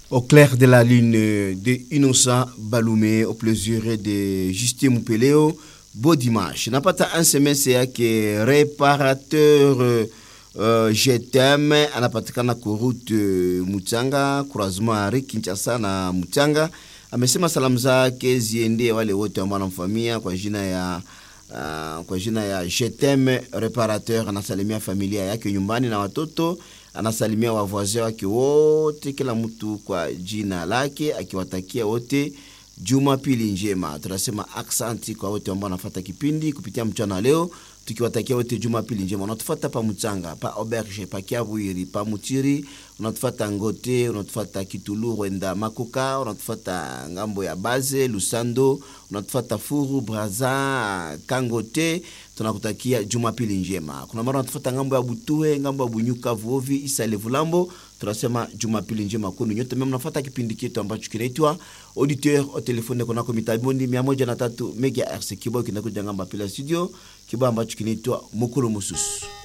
Au clair de la lune de Innocent Baloumé, au plaisir de Justin Moupeleo, beau dimanche. Napata un semestre yake réparateur uh, GTM anapatikana kwa route uh, Muchanga, croisement Ari Kinshasa na Muchanga. Amesema salamu zake ziende wale wote ambao wanamfamia kwa jina ya uh, kwa jina ya GTM reparateur. Anasalimia familia yake nyumbani na watoto anasalimia wavoisin wake wote, kila mtu kwa jina lake, akiwatakia wote jumapili njema. Tunasema aksanti kwa wote ambao wanafuata kipindi kupitia mchana leo, tukiwatakia wote jumapili njema. Unatufuata pa Mchanga, pa Auberge, pa Kiabwiri, pa Mutiri, unatufuata Ngote, unatufuata Kitulu, Rwenda, Makoka, unatufuata ngambo ya Baze, Lusando, unatufuata Furu, Braza, Kangote tunakutakia jumapili njema. Kuna mara unatufuata ngambo ya Butue, ngambo ya Bunyuka, Vuovi, Isa Levulambo, tunasema jumapili njema kwenu nyote. Mimi mnafuata kipindi chetu ambacho kinaitwa auditeur au telefone kunako mitabondi 103 megahertz, kibao kinakuja ngamba pila studio, kibao ambacho kinaitwa Mukulu Mususu.